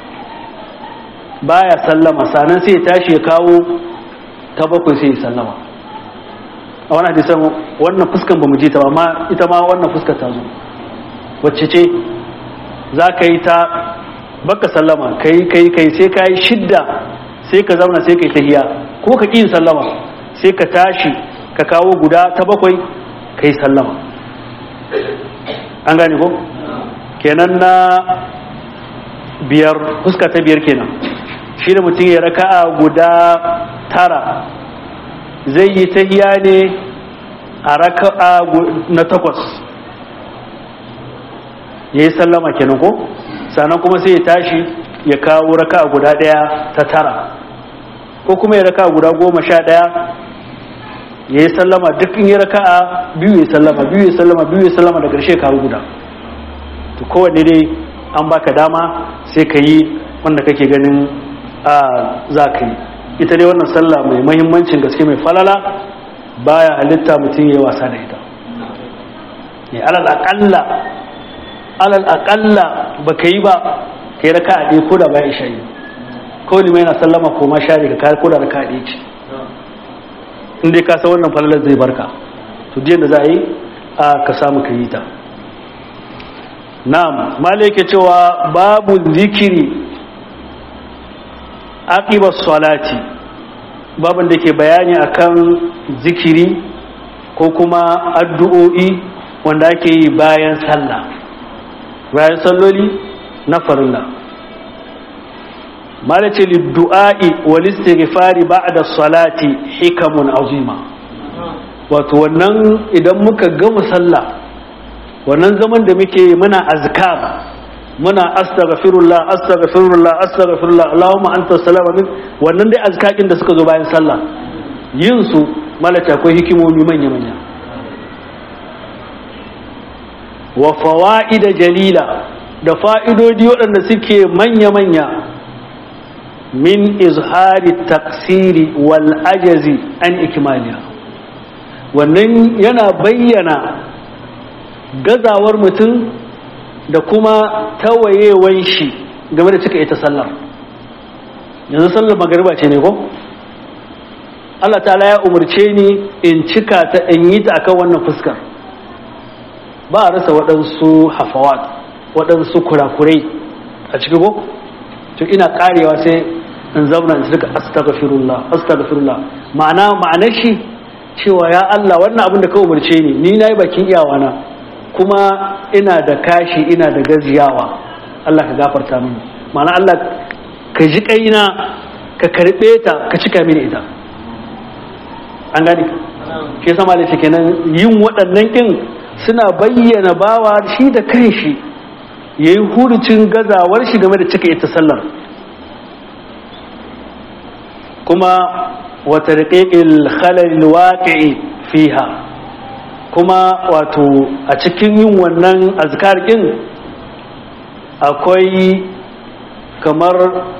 baya sallama sanan sai ya tashi ya kawo ta bakwai sai ya sallama a wani hadisan wannan fuskan ba mu ji ta ba amma ita ma wannan fuskar ta zo wacce ce za ka yi ta baka sallama kai kai kai sai ka yi shidda sai ka zauna sai ka yi tahiya ko ka ƙi yin sallama sai ka tashi ka kawo guda ta bakwai ka yi sallama an gane ko kenan na biyar fuska ta biyar kenan shi da mutum ya raka'a guda tara zai yi tahiya ne a raka'a na takwas ya yi sallama kenan ko sannan kuma sai ya tashi ya kawo raka'a guda ɗaya ta tara ko kuma ya raka'a guda goma sha ɗaya ya yi sallama duk in yi raka'a biyu ya sallama biyu ya sallama biyu ya sallama da ƙarshe kawo guda to kowanne dai an baka dama sai ka yi wanda kake ganin a za ka yi ita dai wannan sallah mai mahimmancin gaske mai falala baya halitta mutum ya wasa da ita ne alal aƙalla alal aƙalla ba ka yi ba ka yi raka a ɗaya ko da bayan isha yi ko limai na sallama ko ma share ka kayar ko da raka a ɗaya ce in dai ka san wannan falalar zai barka to diyan da za a yi a ka samu ka yi ta na'am malai yake cewa babu zikiri aqiba salati babin da ke bayani akan zikiri ko kuma addu'o'i wanda ake yi bayan sallah bayan salloli na farilla malace liddu'a'i wal istighfari ba'da salati hikamun azima wato wannan idan muka gama sallah wannan zaman da muke muna azkar muna astaghfirullah astaghfirullah astaghfirullah Allahumma anta salama min wannan dai azkakin da suka zo bayan sallah yin su malaka akwai hikimomi manya manya wa fawaida jalila da fa'idodi waɗanda suke manya manya min izhari taksiri wal ajazi an ikmaliya wannan yana bayyana gazawar mutum da kuma tawayewan shi game da cika ita sallar yanzu sallar magariba ce ne ko Allah ta'ala ya umarce ni in cika ta in yi ta akan wannan fuskar ba a rasa waɗansu hafawat waɗansu kurakurai a ciki ko to ina karewa sai in zauna in cika astaghfirullah astaghfirullah ma'ana ma'anar shi cewa ya Allah wannan abin da ka umarce ni ni nayi bakin iyawana kuma ina da kashi ina da gaziyawa Allah ka gafarta mini ma'ana Allah ka ji kaina ka karɓe ta ka cika mini ita an gani shi yasa malai ce kenan yin waɗannan kin suna bayyana bawa shi da kanshi yayi hurucin gazawar shi game da cika ita sallar kuma wa tarqiqil khalal waqi'i fiha kuma wato a cikin yin wannan azkar ɗin akwai kamar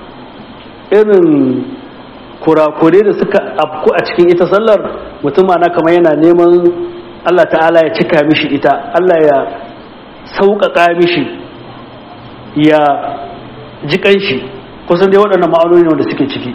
irin kurakure da suka afku a cikin ita sallar mutum na kamar yana neman Allah ta'ala ya cika mishi ita Allah ya sauƙaƙa mishi ya ji shi kusan dai waɗannan ma'anoni wanda suke ciki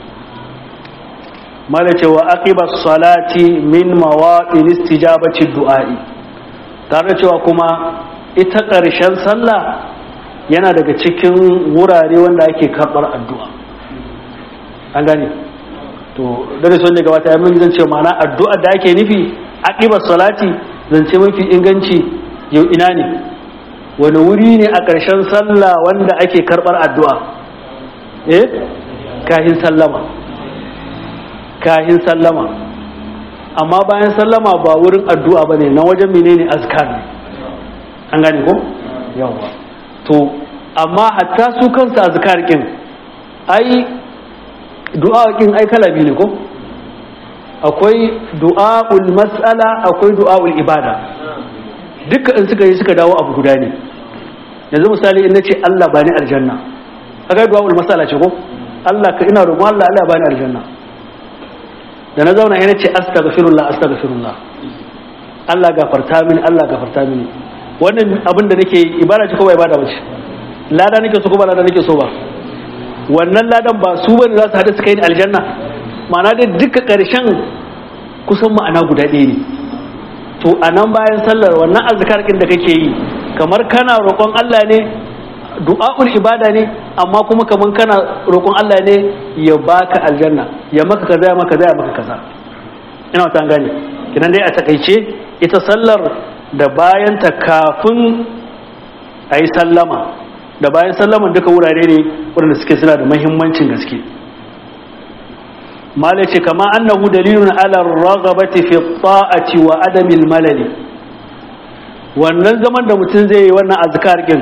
mala cewa aqiba salati min mawaqin istijabati du'a'i tare cewa kuma ita ƙarshen sallah yana daga cikin wurare wanda ake karɓar addu'a an gane to dare sun daga wata yamin zan ce ma'ana addu'a da ake nufi aqiba salati zance mafi inganci yau ina ne wani wuri ne a ƙarshen sallah wanda ake karɓar addu'a eh kahin sallama kahin sallama amma bayan sallama ba wurin addu'a ba ne na wajen menene azkar ne an gane ko yawa to amma hatta su kansu azkar kin ai du'a kin ai kala biyu ne ko akwai du'a'ul mas'ala akwai du'a'ul ibada duka in suka yi suka dawo abu guda ne yanzu misali in nace Allah bani aljanna kaga du'a'ul mas'ala ce ko Allah ka ina roƙon Allah Allah bani aljanna da na zauna yana ce astaghfirullah astaghfirullah Allah gafarta mini Allah gafarta mini wannan abin da nake ibada ce ko ba ibada bace lada nake so ko ba lada nake so ba wannan ladan ba su bane za su hada su kai ni aljanna ma'ana dai duka karshen kusan ma'ana guda ɗaya ne to a nan bayan sallar wannan azkar ɗin da kake yi kamar kana roƙon Allah ne du'a'ul ibada ne amma kuma kamar kana roƙon Allah ne ya baka aljanna ya maka kaza ya maka kaza ya maka kaza ina wata gane kinan dai a takaice ita sallar da bayan ta kafin a yi sallama da bayan sallaman duka wurare ne waɗanda suke suna da mahimmancin gaske malai ce kama annahu dalilun ala ragabati fi ta'ati wa adamil malali wannan zaman da mutum zai yi wannan azkar din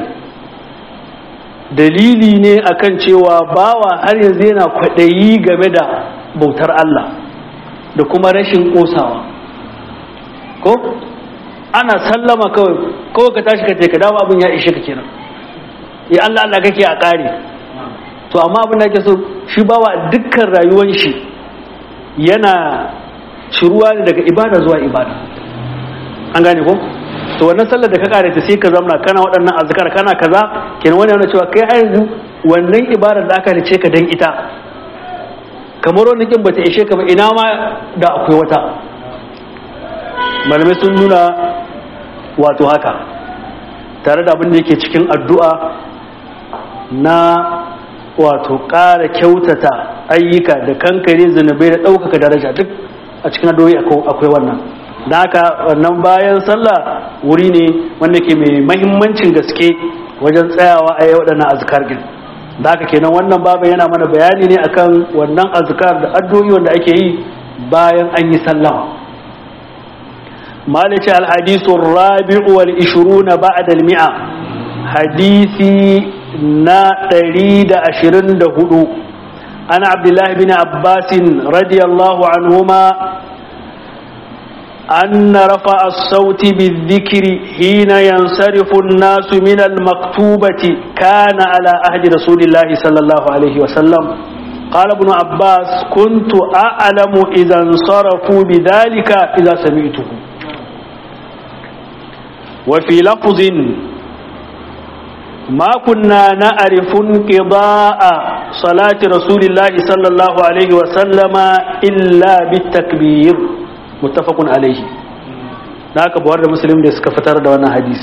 dalili ne akan cewa bawa har yanzu yana kwaɗayi game da bautar Allah da kuma rashin ƙosawa ko ana sallama kawai kawai ka tashi ka ce ka dawo abin ya ishe ka kenan ya Allah Allah kake a ƙare to amma abin da ake so shi bawa dukkan rayuwar shi yana ciruwa ne daga ibada zuwa ibada an gane ko to wannan sallar da ka kare ta sai ka zamna kana waɗannan azkar kana kaza kenan wani yana cewa kai har yanzu wannan ibadar da aka rice ka dan ita kamar wannan kin bata ishe ka ba ina ma da akwai wata malamai sun nuna wato haka tare da abin da yake cikin addu'a na wato ƙara kyautata ayyuka da kankare zunubai da ɗaukaka daraja duk a cikin addu'o'i akwai wannan da haka wannan bayan sallah wuri ne wanda ke mai mahimmancin gaske wajen tsayawa a yi waɗannan azkar din da haka kenan wannan babu yana mana bayani ne akan wannan azkar da addu'o'i wanda ake yi bayan an yi sallama malice alhadisu rabi'u wal ishiruna ba'da al-mi'a hadisi na ɗari da ashirin da hudu ana abdullahi bin abbasin radiyallahu anhuma أن رفع الصوت بالذكر حين ينصرف الناس من المكتوبة كان على عهد رسول الله صلى الله عليه وسلم قال ابن عباس كنت أعلم إذا انصرفوا بذلك إذا سمعته وفي لفظ ما كنا نعرف انقضاء صلاة رسول الله صلى الله عليه وسلم إلا بالتكبير muttafaqun alaihi da aka buwar da muslim da suka fitar da wannan hadisi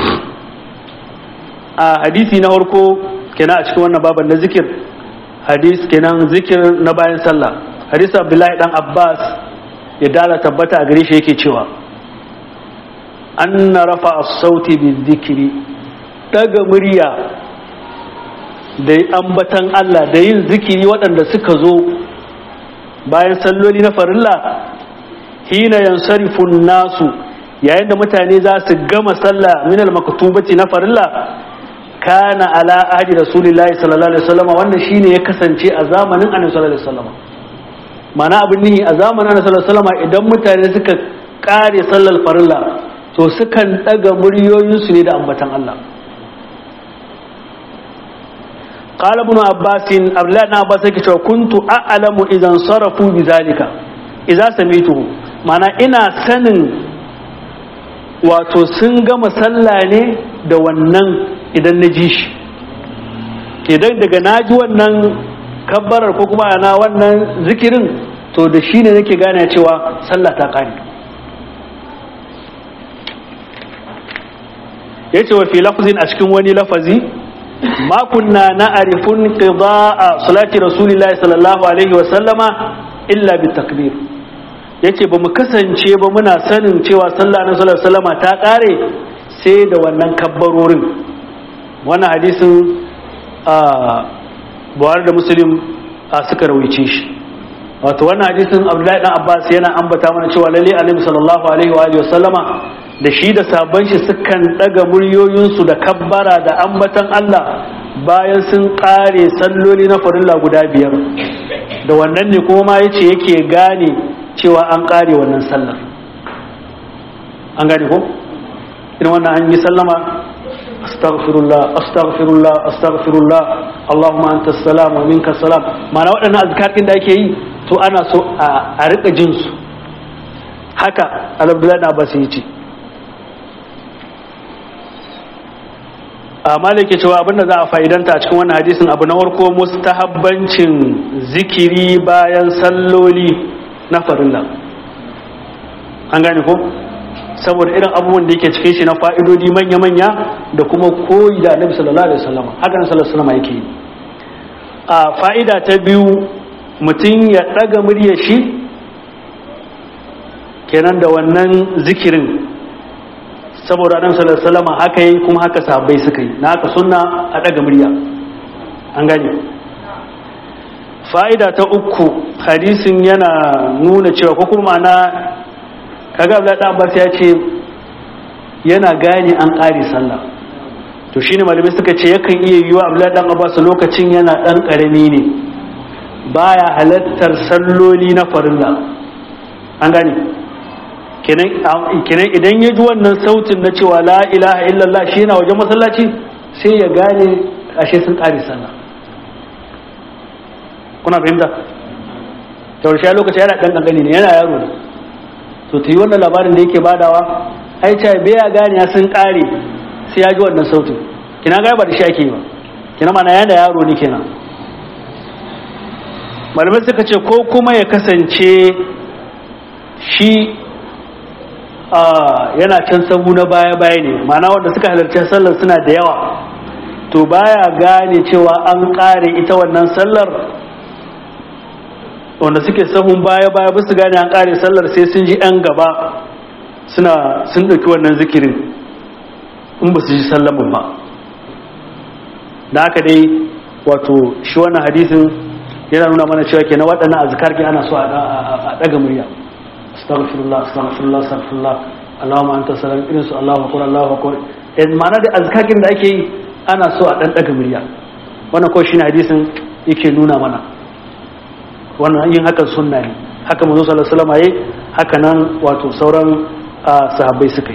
a hadisi na farko kenan a cikin wannan baban na zikir hadis kenan zikir na bayan sallah hadisi abdullahi dan abbas ya dala tabbata a gare shi yake cewa anna rafa as-sauti bizikri daga murya da ambatan Allah da yin zikiri waɗanda suka zo bayan salloli na farilla hina yansarifun nasu yayin da mutane za su gama sallah min al-maktubati na farilla kana ala ahdi rasulillahi sallallahu alaihi wasallam wannan shine ya kasance a zamanin annabi sallallahu alaihi wasallam mana abin nihi a zamanin annabi sallallahu alaihi wasallam idan mutane suka kare sallar farilla to sukan daga muryoyinsu ne da ambatan Allah قال ابن عباس abdullahi na abbas yake cewa kuntu a'lamu idan sarafu bizalika idza samituhu mana ina sanin wato sun gama sallah ne da wannan idan na ji shi idan daga na ji wannan kabbarar ko kuma ana wannan zikirin to da shi ne nake gane cewa sallah ta kare ya ce wa fi lafazin a cikin wani lafazi ma kunna na arifun qida'a salati rasulillahi sallallahu alaihi wa sallama illa bi takbir yace ba mu kasance ba muna sanin cewa sallah na sallallahu alaihi ta kare sai da wannan kabbarorin wannan hadisin a buhari da muslim a suka rawaice shi wato wannan hadisin abdullahi dan abbas yana ambata mana cewa lalle annabi sallallahu alaihi wa alihi wasallama da shi da sabon shi sukan daga muryoyinsu da kabbara da ambatan Allah bayan sun kare salloli na farilla guda biyar da wannan ne kuma ma yace yake gane cewa an kare wannan sallar an gane ko irin wannan an yi sallama astaghfirullah astaghfirullah astaghfirullah Allahumma anta salam wa minka salam ma'ana waɗannan azkar din da ake yi to ana so a rika jin su haka Abdullahi na Abbas yace a malike cewa abinda za a fa'idanta a cikin wannan hadisin abu na warko mustahabbancin zikiri bayan salloli na farilla an gane ko saboda irin abubuwan da yake cikin shi na fa'idodi manya-manya da kuma koyi da annabi sallallahu alaihi wasallam haka nan sallallahu alaihi wasallam yake yi a fa'ida ta biyu mutum ya daga muryar shi kenan da wannan zikirin saboda annabi sallallahu alaihi wasallam haka yi kuma haka sahabbai suka yi na haka sunna a daga murya an gane fa'ida ta uku hadisin yana nuna cewa ko kuma na kaga Abdullahi dan Abbas ya ce yana gane an ƙari sallah to shine malamai suka ce yakan iya yiwa Abdullahi dan Abbas lokacin yana dan karami ne baya halattar salloli na farilla an gane kenan idan ya ji wannan sautin na cewa la ilaha illallah shi yana wajen masallaci sai ya gane ashe sun ƙari sallah kuna fahimta taushe lokaci yana ɗan ƙanƙani ne yana yaro ne to ta yi wannan labarin da yake badawa ai ce bai ya gane ya sun ƙare sai ya ji wannan sautin kina ga ba da shi ake yi ba kina mana yana yaro ne kenan malamai suka ce ko kuma ya kasance shi yana can sabu na baya-baya ne mana wanda suka halarci sallar suna da yawa to baya gane cewa an kare ita wannan sallar wanda suke sahun baya-baya ba su gane an kare sallar sai sun ji 'yan gaba suna sun ɗauki wannan zikirin in ba su ji sallamin ba da haka dai wato shi wannan hadisin yana nuna mana cewa ke na waɗannan azkar ke ana so a ɗaga murya astaghfirullah astaghfirullah astaghfirullah Allahumma anta salam irin su Allahu akbar Allahu akbar eh ma'ana da azkakin da ake yi ana so a dan daga murya wannan ko shine hadisin yake nuna mana wannan yin hakan sunna ne haka manzo sallallahu alaihi wasallam yayi haka nan wato sauran sahabbai suka yi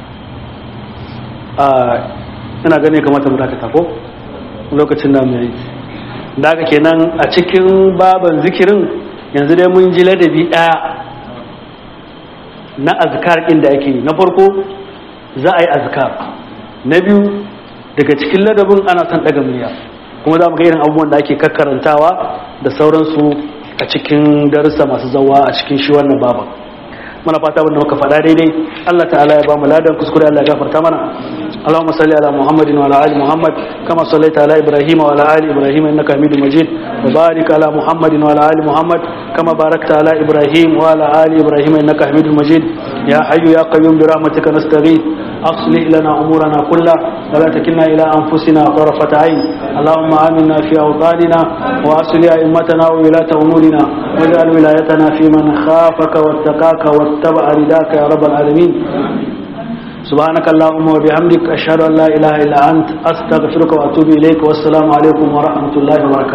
ina gane kamata mu dakata ko lokacin da mu yi da haka kenan a cikin baban zikirin yanzu dai mun ji ladabi daya na azkar ɗin da ake yi na farko za a yi azkar na biyu daga cikin ladabin ana son ɗaga murya kuma za mu ga irin abubuwan da ake kakkarantawa da sauransu a cikin darussa masu zawa a cikin shi wannan baban muna fata wanda muka faɗa daidai Allah ta'ala ya ba mu ladan kuskure Allah ya gafarta mana اللهم صل على محمد وعلى ال محمد كما صليت على ابراهيم وعلى ال ابراهيم انك حميد مجيد وبارك على محمد وعلى ال محمد كما باركت على ابراهيم وعلى ال ابراهيم انك حميد مجيد يا حي يا قيوم برحمتك نستغيث اصلح لنا امورنا كلها ولا تكلنا الى انفسنا طرفه عين اللهم امنا في اوطاننا واصلح ائمتنا وولاة امورنا واجعل ولايتنا في من خافك واتقاك واتبع رداك يا رب العالمين سبحانك اللهم وبحمدك أشهد أن لا إله إلا أنت أستغفرك وأتوب إليك والسلام عليكم ورحمة الله وبركاته